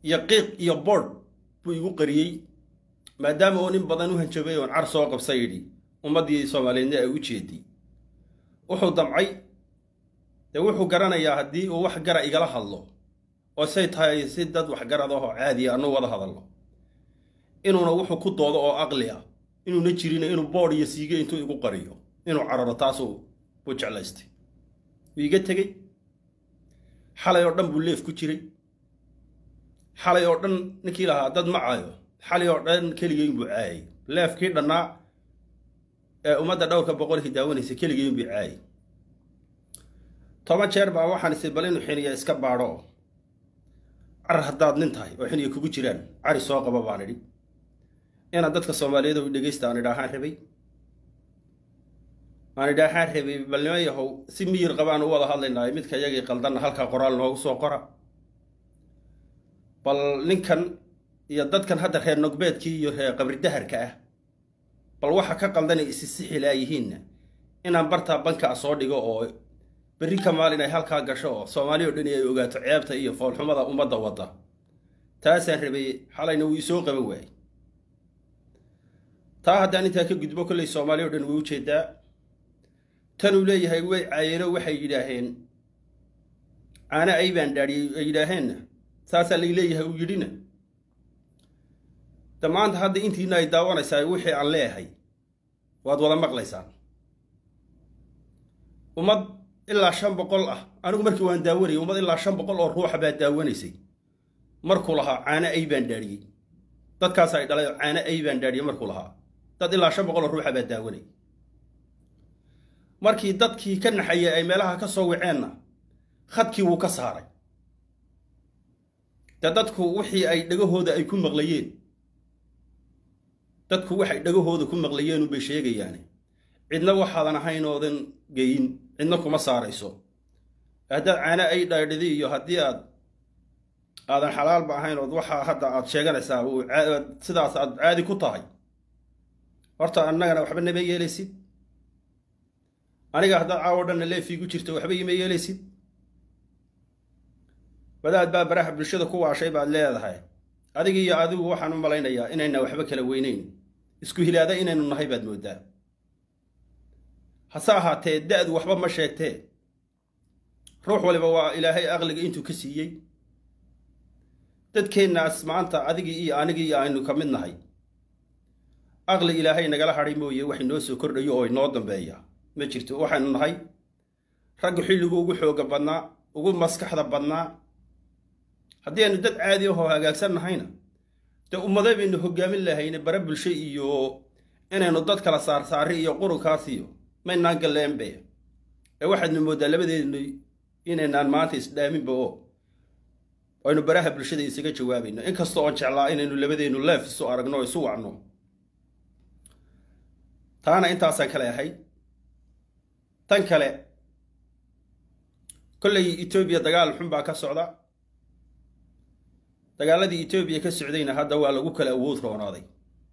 iyo qiiq iyo boodh buu igu qariyey maadaama oo nin badan u hanjabay oon car soo qabsa yidhi ummaddii soomaaliyeedna ay u jeediy wuxuu damcay dee wuxuu garanayaa haddii uu wax gara igala hadlo oo say tahay si dad waxgarad ahoo caadiya anuu wada hadalno inuuna wuxuu ku doodo oo aqli ah inuuna jirina inuu boodh iyo siiga intuu igu qariyo inuu cararo taasuu buu jeclaystay wuu iga tegey xalay oo dhan buu leef ku jiray xalay oo dhan ninkii lahaa dad ma caayo xalay oo dhan keligeyn buu caayay leefkii dhannaa ee ummadda dhowrka boqolkii daawanaysa keligeyn buu caayay toban jeer baa waxaan isi bal inuu xiniya iska baadho car haddaad nin tahay oo xiniya kugu jiraan cari soo qaba baan idhi inaan dadka soomaaliyeed u dhegaysta aan idhaahaan rabay aan idhaahaan rabay bal nima yahow si miyir qabaan u wada hadlaynaay midka iyagii qaldanna halkaa qoraal noogu soo qora bal ninkan iyo dadkan hadda reer nogbeedkii iyo reer qabridaharka ah bal waxa ka qaldanay isi sixilaayihiinna inaan bartaa bankaa soo dhigo oo berri ka maalin ay halkaa gasho oo soomaali o dhan ay ogaato ceebta iyo foolxumada ummadda wadda taasaan rabay xalayna wuu isoo qaban waayey taa haddaan intaa ka gudbo kolley soomaali o dhan way u jeedaa tanuu leeyahay way caayeeno waxay yidhaaheen caana ay baan dhaadhiyey ay yidhaaheenna saasaa lay leeyahay uu yidhina de maanta hadda intiina ay daawanaysaa wixii aan leeyahay waad wada maqlaysaan ummad ilaa shan boqol ah anigu markii waan daawanayay ummad ilaa shan boqol oo ruuxa baa daawanaysay markuu lahaa caano ay baan dhaadhiyey dadkaas ay dhalay oo caano ay baan dhaadhiyey markuu lahaa dad ilaa shan boqol oo ruuxa baa daawanayay markii dadkii ka naxayay ay meelaha ka soo waceenna khadkii wuu ka saaray de dadku wixii ay dhagahooda ay ku maqlayeen dadku waxay dhagahooda ku maqlayeen unbay sheegayaane cidna waxaadan ahayn oodan geyin cidna kuma saarayso haddaad caano ay dhaadhidi iyo haddii aad aadan xalaalba ahayn ood waxaa hadda aad sheeganaysaa sidaas aad caadi ku tahay horta annagana waxba nama yeelaysid aniga haddaad caawo dhanna leefiigu jirto waxba ima yeelaysid wadaad baa baraha bulshada ku waashay baad leedahay adiga iyo adigu waxaan u malaynayaa inayna waxba kala weynayn isku hilaada inaynu nahay baad mooddaa hase ahaatee da-du waxba ma sheegtee ruux waliba waa ilaahay aqliga intuu ka siiyey dadkeennaas maanta adigii iyo anigii iyo aynu ka mid nahay aqli ilaahay nagala hadhay mooye wax inoo soo kordhayo oo inoo dambeeya ma jirto waxaynu nahay raggu xilligu ugu xooga badnaa ugu maskaxda badnaa haddii aynu dad caadi ahoo hagaagsan nahayna dee ummade baynu hogaamin lahayne bare bulsho iyo inaynu dad kala saarsaari iyo qurunkaas iyo maynaan galleenbe ee waxaadnu mooddaa labadeednu inaynaan maanta isdhaaminba oo aynu baraha bulshada isaga jawaabayno inkasta oon jeclaa inaynu labadeennu leef isu aragno o isu wacno taana intaasaan kale ahayd tan kale kollay etoobiya dagaal xun baa ka socda dagaaladii etoobiya ka socdayna hadda waa lagu kala awood roonaaday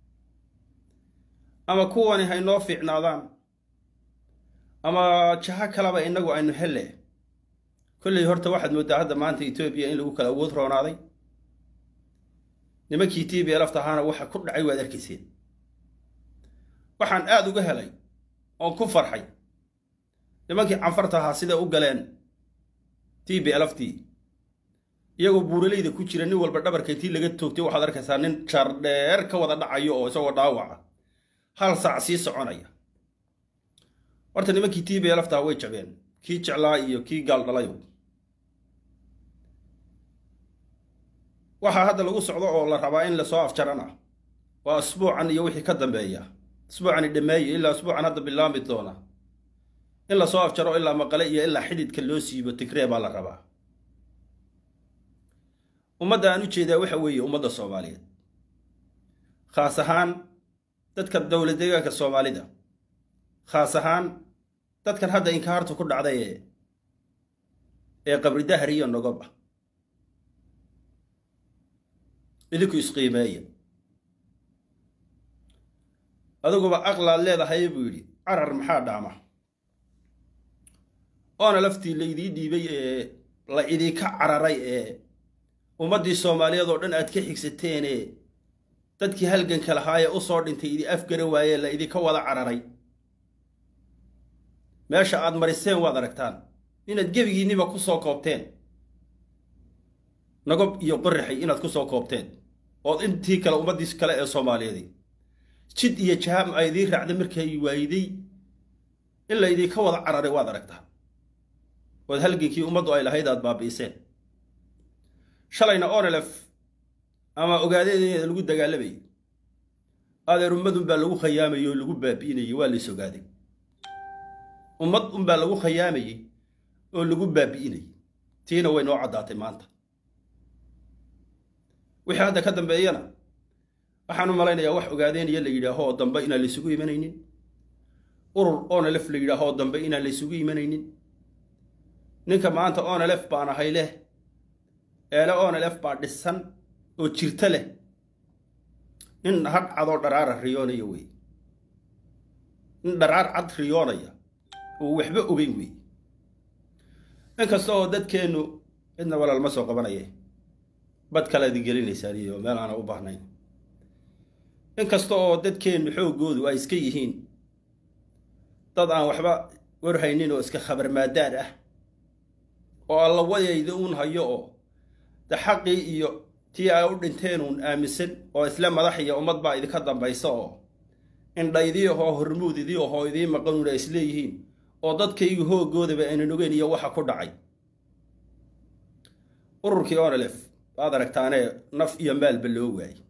ama kuwani haynoo fiicnaadaan ama jaho kaleba innagu aynu hele kolley horta waxaad mooddaa hadda maanta etoobiya in lagu kala awood roonaaday nimankii t b laftahaana waxa ku dhacay waad arkayseen waxaan aada uga helay oon ku farxay nimankii canfarta ahaa siday u galeen t b lftii iyagoo buuralayda ku jira nin walba dhabarka intii laga toogtay waxaad arkaysaa nin jardheer ka wada dhacayo oo isagoo dhaawaca hal saac sii soconaya horta nimankii t b laftaa way jabeen kii jeclaa iyo kii gaal dhalayo waxaa hadda lagu socdo oo la rabaa in lasoo afjaran ah waa asbuucan iyo wixii ka dambeeya asbuucani dhammeeye ilaa asbuucan hadda bilaami doona in lasoo afjaro ilaa maqale iyo ilaa xidhidka loo siibo tigree baa la rabaa ummadda aan u jeedaa waxa weeye ummadda soomaaliyeed khaas ahaan dadka dowlad deegaanka soomaalida khaas ahaan dadkan hadda inkaartu ku dhacday ee ee qabri dahri iyo nogob ah idinku isqiimeeya adiguba aqlaad leedahay buu yidhi carar maxaa dhaama oona laftii laydii dhiibay ee la idinka cararay ee ummaddii soomaaliyeed oo dhan aad ka xigsateene dadkii halganka lahaa ee u soo dhintay idi afgara waayee la idinka wada cararay meesha aad mariseen waad aragtaan inaad gebigiinniba ku soo koobteen nagob iyo qorraxay inaad ku soo koobteen ood intii kale ummaddiis kale ee soomaaliyeedi jid iyo jahaam ay idiin raacda markay waayiday in la idinka wada cararay waad aragtaa ood halgankii ummaddu ay lahayd aad baabi'iseen shalayna onelef ama ogaadeedeeda lagu dagaalamayay adeer ummadunbaa lagu khayaamayey oo lagu baabi'inayay waa lays ogaaday ummad unbaa lagu khayaamayey oo lagu baabi'inayay tiina way noo caddaatay maanta wixii hadda ka dambeeyana waxaan u malaynayaa wax ogaadeenaya la yidhaaho oo dambe inaan laysugu imanaynin urur onelef la yidhaaho oo dambe inaan laysugu imanaynin ninka maanta onelef baan ahay leh eele onelef baa dhisan oo jirta leh nin hadh cadoo dharaara riyoonaya wey nin dharaar cad riyoonaya oo waxba ogeyn wey inkasta oo dadkeennu cidna walaal ma soo qabanaye bad kale idin gelinaysaan iyo meel aana u baahnayn inkasta oo dadkeennu xooggoodu ay iska yihiin dad aan waxba warhaynin oo iska khabar maadaad ah oo alla wadayda uun hayo oo de xaqii iyo tii ay u dhinteen uun aaminsan oo isla madax iyo ummad baa idinka dambaysa oo indhaydii ahoo hormuudidii ahoo idiin maqanuun ay isleeyihiin oo dadkaygu hooggoodaba aynan ogeyn iyo waxa ku dhacay ururkii onelef waad aragtaanee naf iyo maalba loo waayey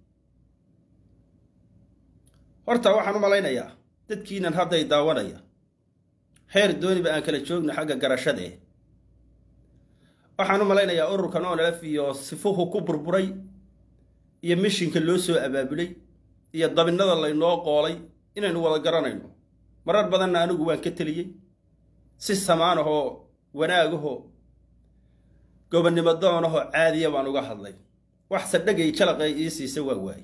horta waxaan u malaynayaa dadkiinan hadday daawanaya heer dooniba aan kala joogno xagga garashadee waxaan u malaynayaa ururkan onelef iyo sifuhu ku burburay iyo mishinka loo soo abaabulay iyo dabinnada laynoo qoolay inaynu wada garanayno marar badanna anigu waan ka teliyey si samaan ahoo wanaagahoo gobonnimo doonahoo caadiya baan uga hadlay wax sadhagay jalaqay ii siisa waa waaye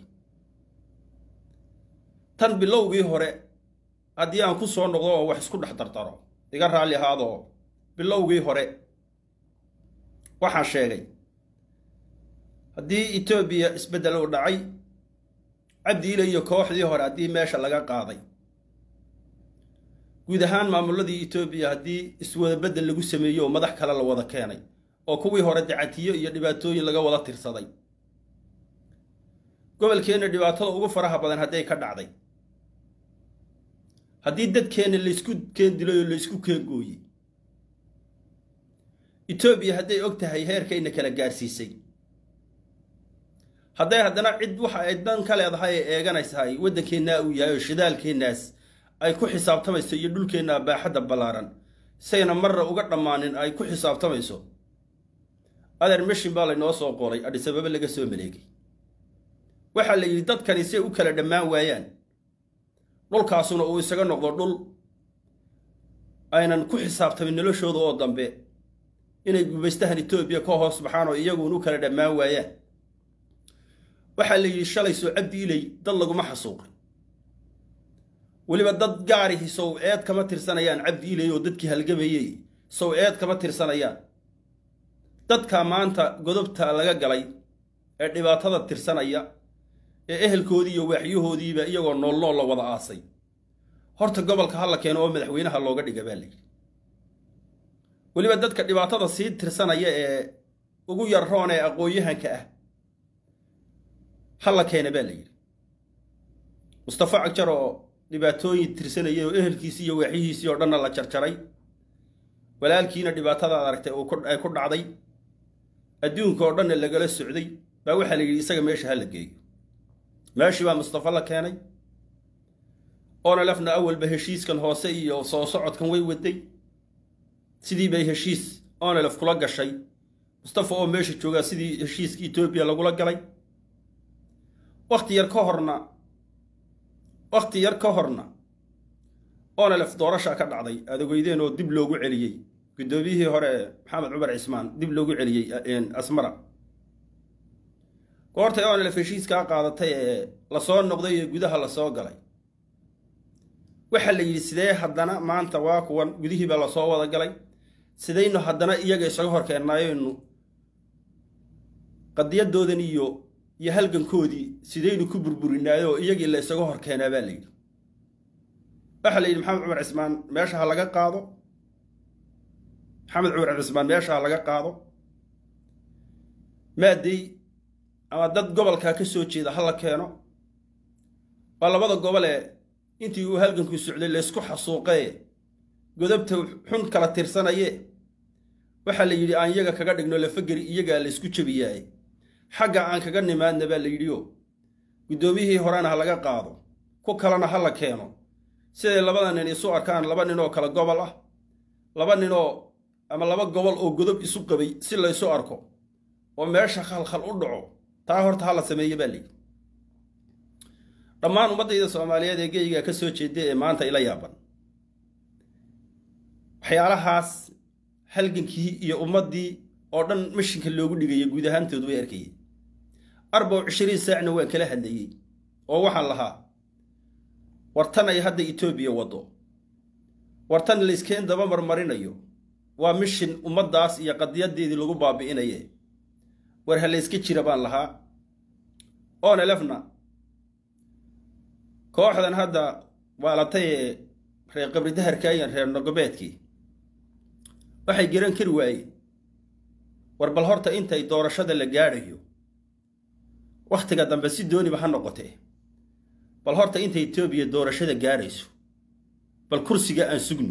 tan bilowgii hore haddii aan ku soo noqdo oo wax isku dhex dardaro iga raalli ahaadoo bilowgii hore waxaan sheegay haddii etoobiya isbeddel uu dhacay cabdiile iyo kooxdii hore haddii meesha laga qaaday guud ahaan maamulladii etoobiya haddii iswada beddel lagu sameeyo oo madax kale la wada keenay oo kuwii hore dacatiyo iyo dhibaatooyin laga wada tirsaday gobolkeenna dhibaatada ugu faraha badan hadday ka dhacday haddii dadkeenna laysku keen dilay oo laysku keen gooyey etoobiya hadday og tahay heerkayna kala gaarsiisay hadday haddana cid waxa ay dan ka leedahay ay eeganaysahay waddankeennaa uu yahay oo shidaalkeennaas ay ku xisaabtamayso iyo dhulkeennaa baaxadda ballaaran sayna marna uga dhammaanin ay ku xisaabtamayso adeer meshin baa laynoo soo qoray adhisababa laga soo maleegay waxaa la yidhi dadkani say u kala dhammaan waayaan dhulkaasuna uu isaga noqdo dhul aynan ku xisaabtamin noloshooda oo dambe inay gumaystahan etoobiya ka hoos baxaan oo iyaguun u kala dhammaan waayaan waxaa la yidhi shalay soo cabdi ilay dad laguma xasuuqin weliba dad gaarihi sow eed kama tirsanayaan cabdi ilay oo dadkii halgamayey sow eed kama tirsanayaan dadka maanta godobta laga galay ee dhibaatada tirsanaya ee ehelkoodii iyo waaxyahoodiiba iyagoo nool nool la wada aasay horta gobolka ha la keeno oo madaxweynaha looga dhiga baa layidhi weliba dadka dhibaatada sii tirsanaya ee ugu yarroon ee aqoon-yahanka ah ha la keena baa layidhi mustafa cagjar oo dhibaatooyin tirsanayay oo ehelkiisii iyo waaxyihiisii oo dhanna la jarjaray walaalkiina dhibaatada ad aragtay ay ku dhacday adduunka oo dhanna lagala socday baa waxaa la yidhi isaga meesha ha la geeyo meeshii baa mustafa la keenay onelefna awalba heshiiskan hoose iyo soo socodkan way waday sidii bay heshiis onelef kula gashay mustafa oo meesha joogaa sidii heshiiska etoobiya lagula galay wakhti yar ka horna wakhti yar ka horna onelef doorashaa ka dhacday aad ogeydeen oo dib loogu celiyey guddoomiyihii hore maxamed cumar cismaan dib loogu celiyey asmara goortay onelef heshiiskaa qaadatay ee lasoo noqday ee gudaha lasoo galay waxaa la yidhi sidee haddana maanta waa kuwan gudihiibaa lasoo wada galay sidaynu haddana iyaga isaga horkeennaynu qadiyadoodan iyo iyo halgankoodii sidaynu ku burburinaayoo iyagii la isaga hor keenaa baa la yidhi waxaa la yidhi maxamed cumar cismaan meesha ha laga qaado maxamed cumar cismaan meesha ha laga qaado maadey ama dad gobolkaa ka soo jeeda ha la keeno waa labada gobolee intii uu halganku socday laysku xasuuqee godobta xun kala tirsanaye waxaa la yidhi aan iyaga kaga dhigno lafageri iyagaa laysku jebiyaaye xagga aan kaga nimaadna baa la yidhioo guddoomiyihii horena ha laga qaado ku kalena ha la keeno siday labada nin isu arkaan laba nin oo kale gobol ah laba ninoo ama laba gobol oo godob isu qabay si laysu arko oo meesha khalkhal u dhaco taa horta ha la sameeye baa layidhi dhammaan ummaddayda soomaaliyeed ee geygaa ka soo jeeda ee maanta ila yaaban waxyaalahaas halgankii iyo ummaddii oo dhan mashinka loogu dhigaya guud ahaantoodu way arkayeen arbaw cishiriin saacna waan kala hadlayey oo waxaan lahaa wartan ay hadda etoobiya waddo wartan layskeen daba marmarinayo waa mishin ummaddaas iyo qadiyadeedii lagu baabi'inaye war ha layska jira baan lahaa oonelefna kooxdan hadda waalatay ee reer qabridaharkaayan reer nogobeedkii waxay garan kari waayeen war bal horta intay doorashada la gaadhayo wakhtiga dambe si dooniba ha noqotee bal horta inta etoobiya doorashada gaadhayso bal kursiga aan sugno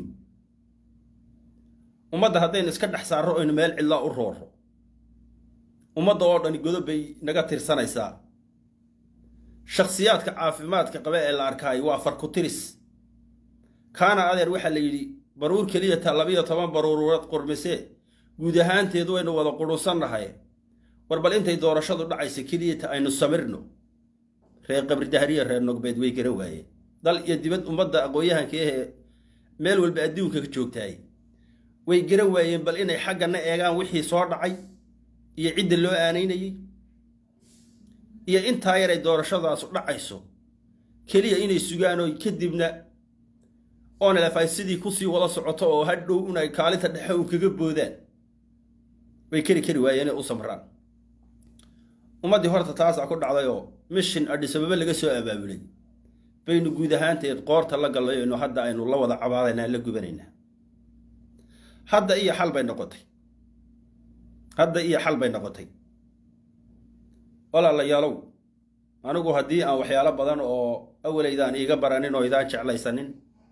ummadda haddaynu iska dhex saarro oynu meel cidlaa u roorro ummadda oo dhani godob bay naga tirsanaysaa shakhsiyaadka caafimaadka qaba ee la arkaayo waa farkutiris kaana adeer waxaa la yidhi baruur keliya taa labiyo toban baruuruurad qurmisee guud ahaanteedu waynu wada qudhunsannahay war bal intay doorashadu dhacaysa keliya ta aynu samirno reer qabridahariya reer nogbeed way garan waayeen dal iyo dibad ummadda aqoon-yahanka ahee meel walba adduunka ka joogtaay way garan waayeen bal inay xaggana eegaan wixii soo dhacay iyo cidda loo aanaynayey iyo intaa yaray doorashadaasu dhacayso keliya inay sugaan oo kadibna onelef ay sidii kusii wada socoto oo hadhow un ay kaalinta dhexe un kaga boodaan way keri kari waayeen inay u samraan ummaddii horta taasaa ku dhacdayoo mishin adhisababa laga soo abaabulay baynu guud ahaanteed qoorta la gallayayno hadda aynu la wada cabaadaynaa la gubanaynaa hadda iyo xal bay noqotay hadda iyo xal bay noqotay walaalayaalow anigu haddii aan waxyaalo badan oo awalaydaan iiga baranin oo idaan jeclaysanin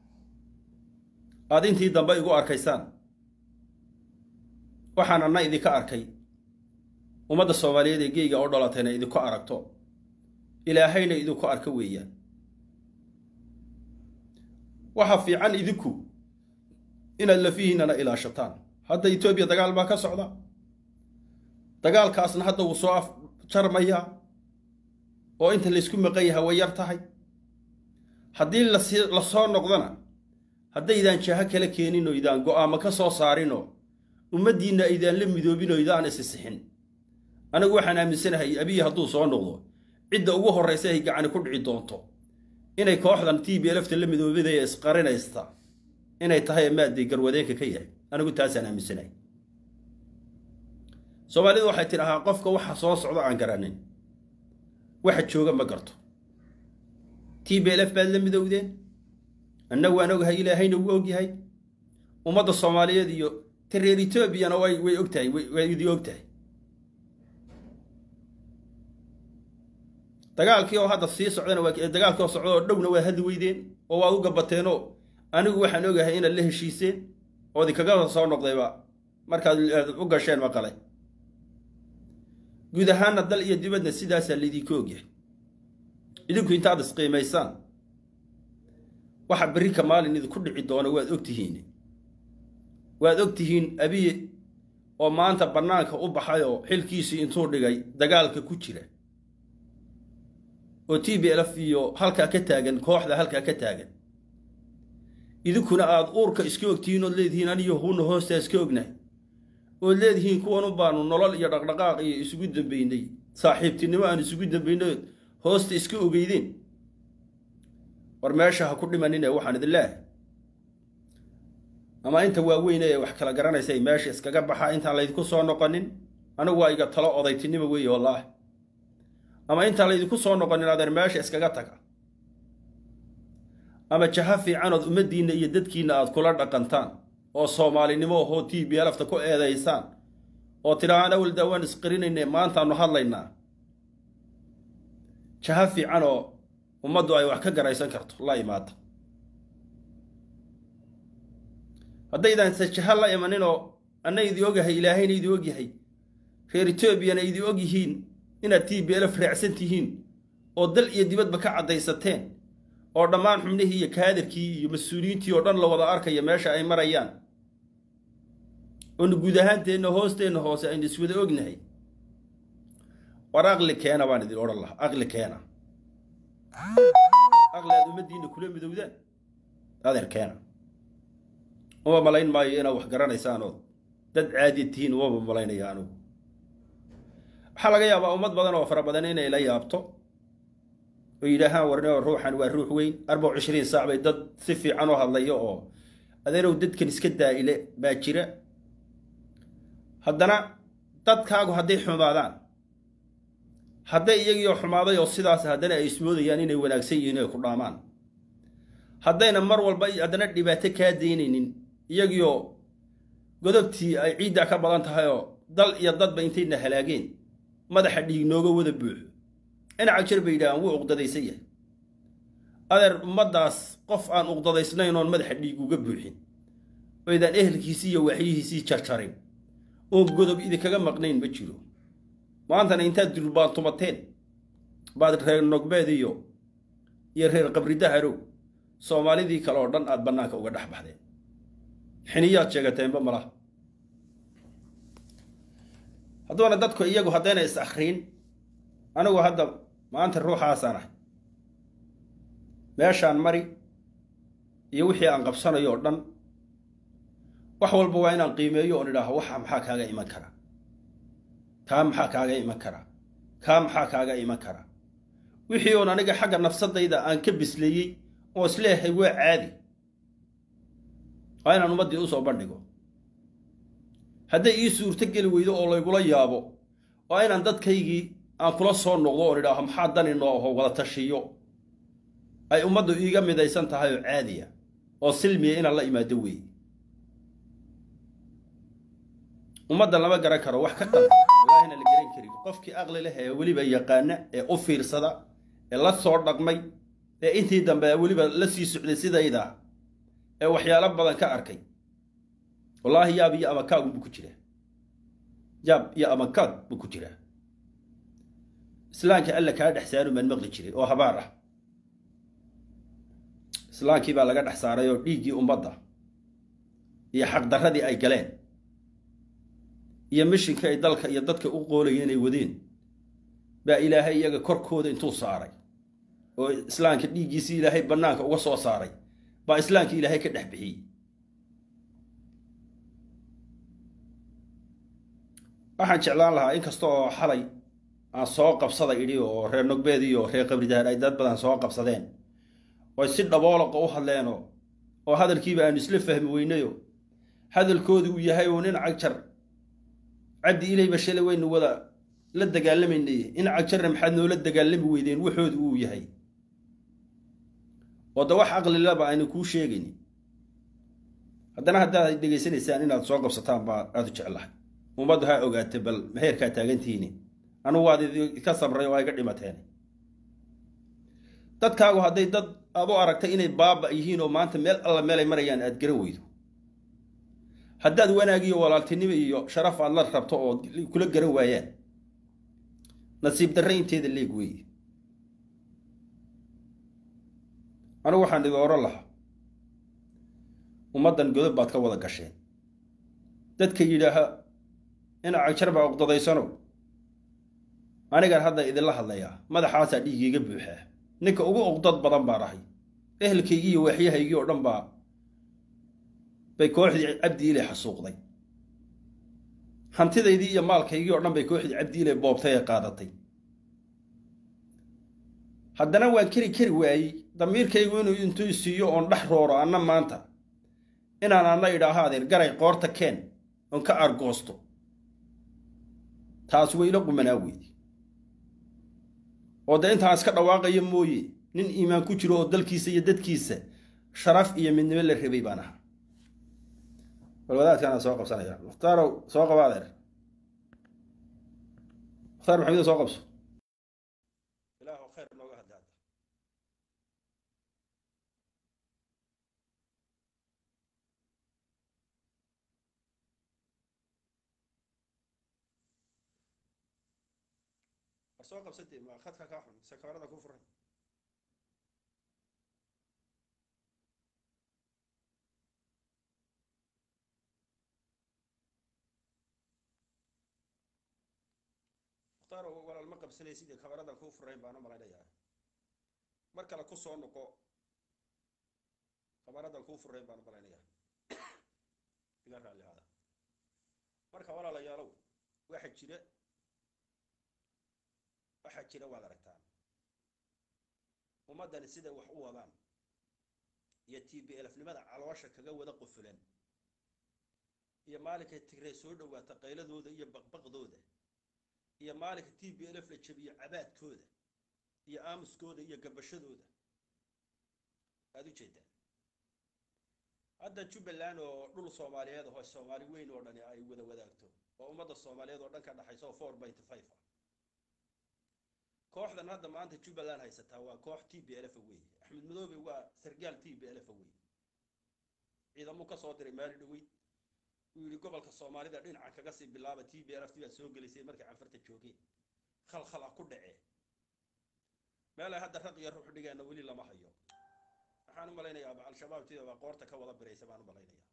aad intii dambe igu arkaysaan waxaan anna idinka arkay ummadda soomaaliyeed ee geyga oo dhalatayna idinku aragto ilaahayna idinku arka weeyaan waxaa fiican idinku inaad lafihiinana ilaashataan hadda etoobiya dagaal baa ka socda dagaalkaasna hadda wuu soo afjarmayaa oo inta laysku maqan yaha way yar tahay haddii la soo noqdona haddaydaan jaho kala keenin oo idaan go'aamo ka soo saarinoo ummaddiinna aydaan la midoobin oo idaan isisixin anigu waxaan aaminsanahay abiyi hadduu soo noqdo cidda ugu horraysa ay gacani ku dhici doonto inay kooxdan t b lfta la midoobidaya isqarinaysta inay tahay maadday garwadeenka ka yahay anigu taasaan aaminsanahay soomaalidu waxay tidhahaa qofka waxa soo socdo aan garanin waxa jooga ma garto t b lf baad la midowdeen annagu waan ogahay ilaahayna wuu ogyahay ummadda soomaaliyeed iyo ta reer etoobiyana way way og tahay way idii og tahay dagaalkii oo hadda sii socdana waa dagaalkii oo socda oo dhowna waad hadli weydeen oo waad u gabateenoo anigu waxaan ogahay inaad la heshiiseen ood ikaga soo noqdayba markaad u gasheen maqale guud ahaanna dal iyo dibadna sidaasaa laydinka ogyahay idinku intaad isqiimaysaan waxa berrika maalin idinku dhici doona waad ogtihiin waad ogtihiin abiye oo maanta bannaanka u baxay oo xilkiisii intuu dhigay dagaalka ku jira oo t b lf iyo halkaa ka taagan kooxda halkaa ka taagan idinkuna aad uurka iska ogtihiin ood leedihiin aniyo huuna hoostaa iska ognahay ood leedihiin kuwan u baanu nolol iyo dhaqdhaqaaq iyo isugu dambaynay saaxiibtinimo aan isugu dambaynay hoosta iska ogeydeen war meesha ha ku dhimanine waxaan idin leehay ama inta waaweyn ee wax kala garanaysa meesha iskaga baxa intaan laydinku soo noqonin anigu waa iga talo odaytinimo weeye wallaahi ama intaan laydinku soo noqonin adeer meesha iskaga taga ama jaha fiicanood ummaddiinna iyo dadkiinna aad kula dhaqantaan oo soomaalinimo ahoo t b lafta ku eedaysaan oo tidhaahaan awal daawaan isqirinayne maantaanu hadlaynaa jaha fiican oo ummaddu ay wax ka garaysan karto la imaata haddaydaan se jaha la imaninoo anna idi ogyahay ilaahayna idi ogyahay reer etoobiyana idi og yihiin inaad t b lf raacsan tihiin oo dal iyo dibadba ka caddaysateen oo dhammaan xubnihii iyo kaadirkii iyo mas-uuliyiintii oo dhan la wada arkaya meesha ay marayaan oonu guud ahaanteenna hoosteenna hoose aynu iswada ognahay war aqli keena baan idin odhan lahaa aqli keena aqli aad ummaddiinna kula midowdaan adeer keena uma malayn maayo inaad wax garanaysaan oo dad caadiya tihiin umama malaynaya anigu waxaa laga yaabaa ummad badan oo fara badan inay la yaabto oo yidhaahaan warnimo ruuxan waa ruux weyn arbac cishriin saac bay dad si fiican u hadlayo oo adeerow dadkan iska daa'ile baa jira haddana dadkaagu hadday xumaadaan hadday iyagiioo xumaaday oo sidaas haddana ay ismoodayaan inay wanaagsan yihiin ay ku dhaamaan haddayna mar walba haddana dhibaato kaa daynaynin iyagiioo godobtii ay ciiddaa ka badan tahay oo dal iyo dadba intayna halaageen madaxa dhiig nooga wada buuxo dhinaca jir bay yidhahaan wuu uqdadaysan yahay adeer ummaddaas qof aan uqdadaysnayn oon madaxa dhiig uga buuxin oydaan ehelkiisii iyo waxyihiisii jarjarin oon godob idinkaga maqnayn ma jiro maantana intaad durbaan tumateen baad reer nogbeed iyo iyo reer qabridaharow soomaalidii kale oo dhan aad bannaanka uga dhex baxdeen xiniyaad sheegateenba malaha hadduuna dadku iyagu haddayna is akhriin anigu hadda maanta ruuxaasaan ahay meeshaan mari iyo wixii aan qabsanayo oo dhan wax walba waa inaan qiimeeyo oon idhaaho waxa maxaa kaaga iman kara kaa maxaa kaaga iman kara kaa maxaa kaaga iman kara wixii oon aniga xagga nafsadayda aan ka bisleeyey oo isleeyahay waa caadi waa inaan ummaddii usoo bandhigo hadday ii suurto geli weydo oo laygula yaabo waa inaan dadkaygii aan kula soo noqdo oon idhaaho maxaa dani noo aho wada tashiyo ay ummaddu iiga midaysan tahay oo caadiya oo silmiya inaan la imaado weeye ummadda lama garan karo wax ka qaldan wallaahina la garan karin qofkii aqli leh ee weliba yaqaana ee u fiirsada ee la soo dhaqmay ee intii dambe weliba la sii socday sidayda ee waxyaalo badan ka arkay wallaahi yaab iyo amakaag buu ku jiraa yaab iyo amakaag buu ku jiraa islaamka alla kaa dhex saaru maan maqli jiray oo habaar ah islaamkii baa laga dhex saaray oo dhiiggii ummadda iyo xaqdarradii ay galeen iyo mishinkii ay dalka iyo dadka u qoolayeen ay wadeen baa ilaahay iyaga korkooda intuu saaray oo islaamka dhiiggiisii ilaahay bannaanka uga soo saaray baa islaamka ilaahay ka dhex bixiyey waxaan jeclaan lahaa in kasta oo xalay aan soo qabsada idhi oo reer nogbeed iyo reer qabridaar ay dad badan soo qabsadeen oy si dhaboolaqa u hadleenoo oo hadalkiiba aanu isla fahmi weynayo hadalkoodu uu yahay oo nin cagjar cabdi ilayba shalay waynu wada la dagaalamaynay in cagjarna maxaad noola dagaalami weydeen waxoodu uu yahay oo da wax aqlilaba aynu kuu sheegayni haddana haddaad dhegaysanaysaan inaad soo qabsataan baa aada u jeclahay ummaddu ha ogaatay bal maheerkaa taagantihiini anugu waad idinka sabray oo ayga dhimateen dadkaagu hadday dad aad u aragtay inay baaba yihiin oo maanta meel alla meelay marayaan aad garan weydo haddaad wanaagiyo walaaltinimo iyo sharaf aad la rabto oo kula garan waayaan nasiib darre inteeda leeg weeye anigu waxaan idin oran lahaa ummaddan godob baad ka wada gasheen dadka yidhaaha in cagjar baa uqdadaysanow anigaan hadda idinla hadlayaa madaxaasaa dhiigiiga buuxaa ninka ugu uqdad badan baan ahay ehelkaygii iyo waaxyahaygii oo dhan baa bay kooxdii cabdi ile xasuuqday hantidaydii iyo maalkaygii oo dhan bay kooxdii cabdi ile boobtay ee qaadatay haddana waan keri keri waayey damiirkaygu inuu intuu isiiyo oon dhex rooro anna maanta inaan anna idhaaho adeer garay qoorta keen oon ka argoosto taas way ila qumanaa weydi oo dee intaan iska dhawaaqaya mooye nin iimaan ku jiro oo dalkiisa iyo dadkiisa sharaf iyo midnimo la rabay baan ahaa bal wadaadkaana soo qabsanaya muhtaarow soo qaba adeer mukhtaar maxamed soo qabso ilaahu khayr nooga hadla hadda war soo qabsatee ma khadka kaa xun mise kamarada ku furan mukhtaar walaal ma qabsanay sidii kamaradan kuu furayn baan u malaynayaa mar kale ku soo noqo kamaradan kuu furayn baan u malaynayaa iga raalli hada marka walaalayaalow waxa jira waxaa jira waad aragtaan ummaddani siday wax u wadaan iyo t b elfnimada caloosha kaga wada qufulan iyo maalinka tigree soo dhowaata qayladooda iyo baqbaqdooda iyo maalinka t b lf la jabiyo cabaadkooda iyo aamuskooda iyo gabashadooda aada u jeedaan hadda jubbaland oo dhul soomaaliyeed aho soomaali weyn oo dhani ay wada wadaagto oo ummadda soomaaliyeed oo dhan ka dhaxaysa oo four byty five ah kooxdan hadda maanta jubbaland haysataa waa koox t b lf wey axmed madoobe waa sargaal t b lf wey ciidamuu ka soo diray maali dhaweyd uu yidhi gobolka soomaalida dhinacan kaga sii bilaaba t b lft baa soo gelisay markay canfarta joogeen khalkhal ah ku dhacee meel ay hadda raq iyo ruux dhigeenna weli lama hayo waxaan u malaynayaaba al-shabaab tidaba qoorta ka wada biraysa baan u malaynayaa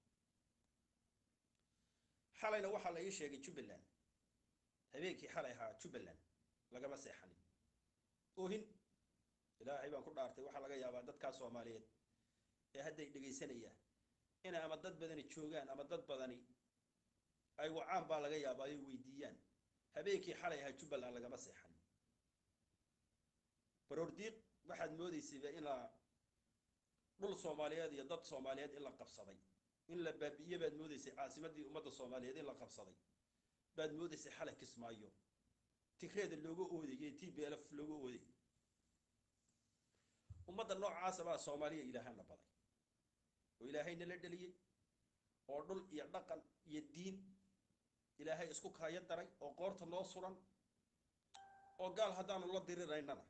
xalayna waxaa la ii sheegay jubbaland habeenkii xalay ahaa jubbaland lagama seexanin oohin ilaahay baan ku dhaartay waxaa laga yaabaa dadkaa soomaaliyeed ee hadday dhegaysanayaan inay ama dad badani joogaan ama dad badani ay wacaan baa laga yaabaa ay weydiiyaan habeenkii xalay ahaa jubbaland lagama seexan baroordiiq waxaad moodaysayba inaa dhul soomaaliyeed iyo dad soomaaliyeed in la qabsaday in la baabi'iye baad moodaysay caasimadii ummadda soomaaliyeed in la qabsaday baad moodaysay xalay kismaayo tigreeda looga oodayay t b lf looga oodayay ummadda noocaasa baa soomaaliya ilaahana baday oo ilaahayna la dheliyey oo dhul iyo dhaqan iyo diin ilaahay isku kaayo daray oo qoorta noo suran oo gaal haddaanu la diriraynana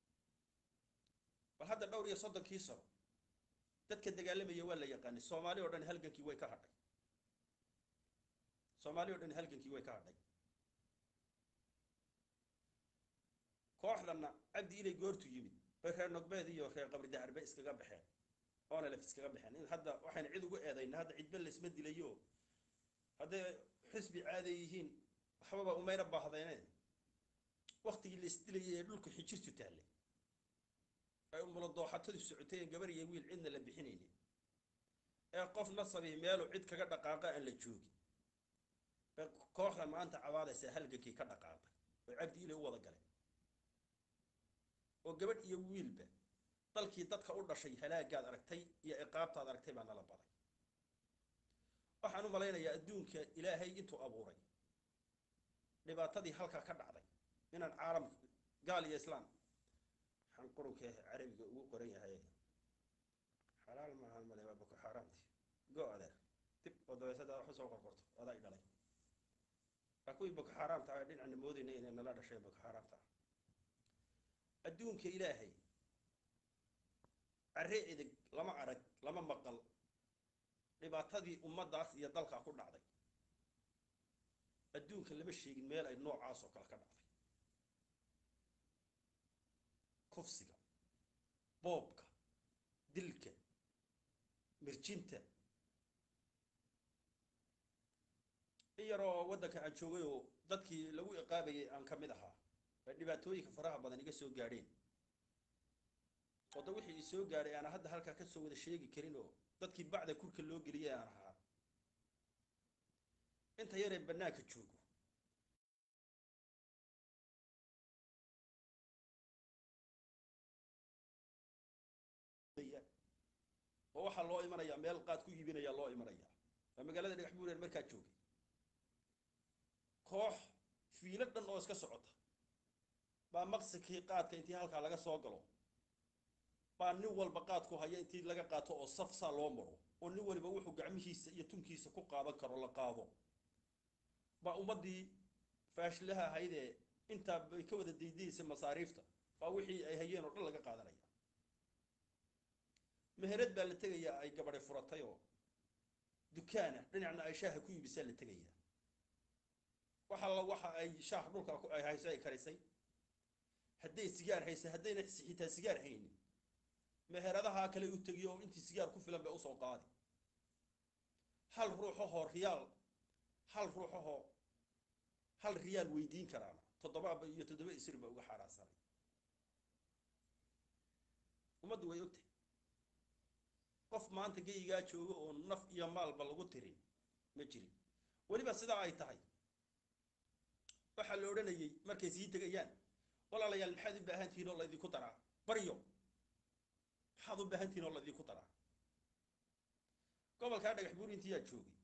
bal hadda dhowr iyo soddonkii sano dadka dagaalamaya waa la yaqaanay soomaali oo dhan halgankii way ka hadhay soomaali o dhan halgankii way ka hadhay kooxdanna cabdi ilay goortu yimid bay reer nogbeed iyo reer qabri dacarbe iskaga baxeen oona lef iskaga baxeen in hadda waxayna cid ugu eedayna hadda cidba laysma dilayo hadday xisbi caaday yihiin waxbaba umayna baahdayneen waktigii la isdilayay ee dhulku xijirtu taallay ay umula dooxatadu socotay en gabar iyo wiil cidna la bixinaynin ee qof nasabi meelu cid kaga dhaqaaqa aan la joogin bay kooxdan maanta cabaadaysaa halgankii ka dhaqaaqay oo cabdi ilay u wada galeen oo gabadh iyo wiilba dalkii dadka u dhashay halaagaad aragtay iyo ciqaabtaad aragtay baa nala baday waxaan u malaynayaa adduunka ilaahay intuu abuuray dhibaatadii halkaa ka dhacday inaan caalam gaal iyo islaam waxaan qurunka carabiga ugu qoran yahay xalaal maahan male waa boko xaaraamti go adeer dib oo dabeysada wax usoo qorqorto adaa i dhalay waa kuwii boko xaaraamta ah dhinacna moodayna inay nala dhashay boko xaaraamta ah adduunka ilaahay carre edig lama arag lama maqal dhibaatadii ummaddaas iyo dalkaa ku dhacday adduunka lama sheegin meel ay noocaasoo kale ka dhacday kufsiga boobka dilka mirjinta in yaroo waddanka aan joogay oo dadkii lagu iqaabayay aan ka mid ahaa ay dhibaatooyinka faraha badan iga soo gaadheen oo da wixii i soo gaadhay aana hadda halkaa ka soo wada sheegi karin oo dadkii bacda kurka loo geliyay aan ahaa inta yaree bannaanka joogo oo waxaa loo imanayaa meel qaad ku iibinayaa loo imanayaa waa magaalada dhagax buureer markaa joogay koox fiilo dhan oo iska socota baa maqsikii qaadka intii halkaa laga soo galo baa nin walba qaadku haya intii laga qaato oo saf saa loo maro oo nin waliba wuxuu gacmihiisa iyo tunkiisa ku qaadan karo la qaado baa ummaddii faashilaha ahaydee intaa bay ka wada daydaysa masaariifta baa wixii ay hayeen oo dhan laga qaadanaya meherad baa la tegayaa ay gabadhay furatay oo dukaana dhinacna ay shaaha ku iibisaa la tegayaa waxa la waxa ay shaah dhulka ay hayso ay karisay hadday sigaar haysa haddayna xitaa sigaar haynin meheradaha kale u tegiyo oo intii sigaar ku filan bay usoo qaadi hal ruuxahoo riyaal hal ruuxahoo hal riyaal weydiin karaana toddobaaba iyo toddoba isir ba uga xaaraansanay ummaddu way ogtahay qof maanta geyigaa jooga oo naf iyo maalba lagu tirin ma jirin weliba sidaa ay tahay waxaa la odhanayay markay sii tegayaan walaalayaal maxaad u baahan tihiin oo laydinku daraa baryo maxaad u baahan tihiin oo laydinku daraa gobolkaa dhagax buur intiyaa joogay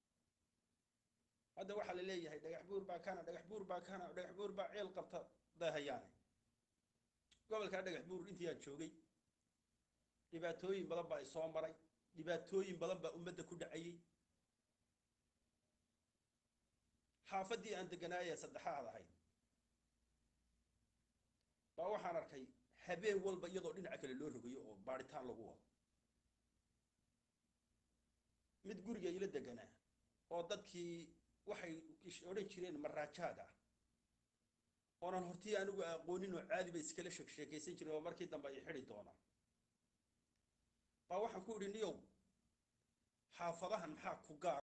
hadda waxaa la leeyahay dhagax buur baa kana dhagax buur baa kana dhagax buur baa ceel qabta dahayaane gobolkaa dhagax buur intiyaa joogay dhibaatooyin badan baa isoo maray dhibaatooyin badan baa ummadda ku dhacayay xaafaddii aan deganaayee saddexaad ahayd baa waxaan arkay habeen walba iyadoo dhinaca kale loo rogayo oo baadhitaan lagu wado mid guriga ila deganaa oo dadkii waxay odhan jireen maraajaada oonan hortii anigu aqoonin oo caadi bay iskala sheek sheekaysan jireen oo markii dambe ay xidi doonaan baa waxaan ku idhi niyow xaafadahan maxaa ku gaar